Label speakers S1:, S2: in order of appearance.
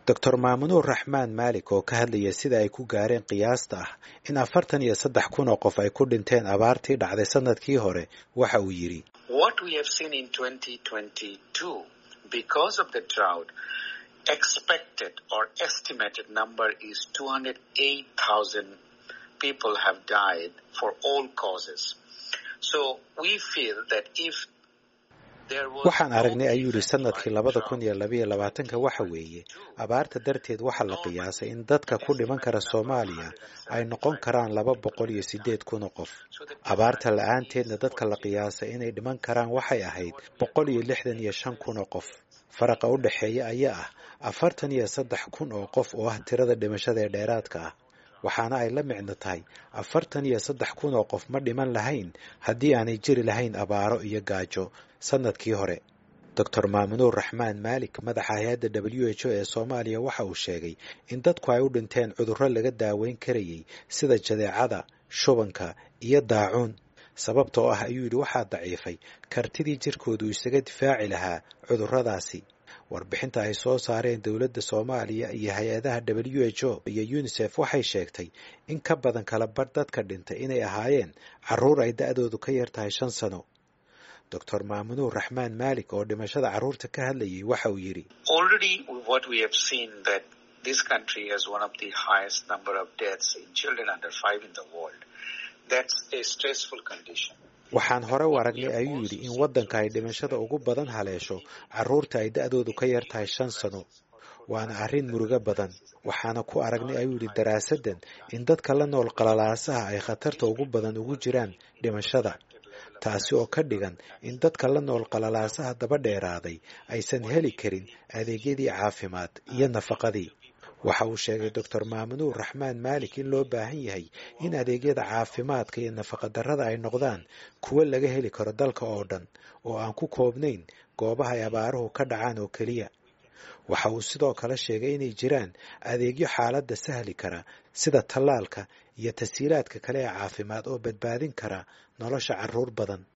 S1: doctor maamunuur raxmaan maalik oo ka hadlaya sida ay ku gaareen qiyaasta ah in afartan iyo saddex kun oo qof ay ku dhinteen abaartii dhacday sanadkii hore waxa uu yidhi
S2: expected or estimated number is 208,000 people have died for all causes. So we feel that if
S1: waxaan aragnay ayuu yidhi sanadkii labada kun iyo labayo labaatanka waxa weeye abaarta darteed waxaa la qiyaasay in dadka ku dhiman kara soomaaliya ay noqon karaan laba boqol iyo siddeed kun oo qof abaarta la-aanteedna dadka la qiyaasay inay dhiman karaan waxay ahayd boqol iyo lixdan iyo shan kun oo qof faraqa u dhexeeya ayaa ah afartan iyo saddex kun oo qof oo ah tirada dhimashada ee dheeraadka ah waxaana ay la micno tahay afartan iyo saddex kun oo qof ma dhiman lahayn haddii aanay jiri lahayn abaaro iyo gaajo sanadkii hore doctor maamunuur raxmaan maalik madaxa hay-adda w h o ee soomaaliya waxa uu sheegay in dadku ay u dhinteen cudurro laga daaweyn karayay sida jadeecada shubanka iyo daacuun sababta oo ah ayuu yidhi waxaa daciifay kartidii jirkoodu isaga difaaci lahaa cudurradaasi warbixinta ay soo saareen dowladda soomaaliya iyo hay-adaha w h o iyo unisef waxay sheegtay in ka badan kala badh dadka dhintay inay ahaayeen carruur ay da-doodu ka yar tahay shan sano doctor maamunuur raxmaan maalik oo dhimashada carruurta ka hadlayay waxa uu yidhi waxaan hore u aragnay ayuu yidhi in waddanka ay dhimashada ugu badan haleesho carruurta ay da-doodu ka yar tahay shan sano waana arrin murugo badan waxaana ku aragnay ayuu yidhi daraasaddan in dadka la nool qalalaasaha ay khatarta ugu badan ugu jiraan dhimashada taasi oo ka dhigan in dadka la nool qalalaasaha daba dheeraaday aysan heli karin adeegyadii caafimaad iyo nafaqadii waxa uu sheegay doctor maamunuur raxmaan maalik in loo baahan yahay in adeegyada caafimaadka iyo nafaqadarrada ay noqdaan kuwo laga heli karo dalka oo dhan oo aan ku koobnayn goobaha ay abaaruhu ka dhacaan oo keliya waxa uu sidoo kale sheegay inay jiraan adeegyo xaaladda sahli kara sida tallaalka iyo tasiilaadka kale ee caafimaad oo badbaadin kara nolosha carruur badan